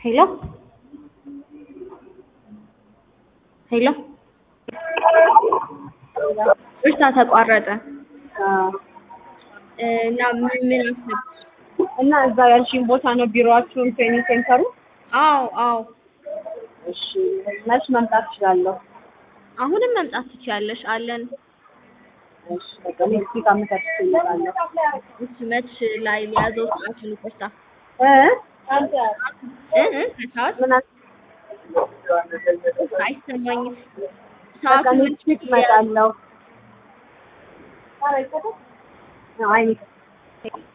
ሄሎ ሄሎ እርሳ ተቋረጠ እና ምን ምን አሰብሽ? እና እዛ ያልሽኝ ቦታ ነው ቢሮአችሁን ትሬኒንግ ሴንተሩ? አዎ አዎ እሺ መች መምጣት እችላለሁ? አሁንም መምጣት ትችያለሽ አለን። እሺ በቃ ኔክስት ዊክ አመቻችቼ እመጣለሁ። እሺ መች ላይ ሊያዘው ሰዓቱን ይቅርታ እ እ እ ከሰዓት ምን አል- አይሰማኝም። በቃ ሰዓቱን ኔክስት ዊክ እመጣለሁ። አይ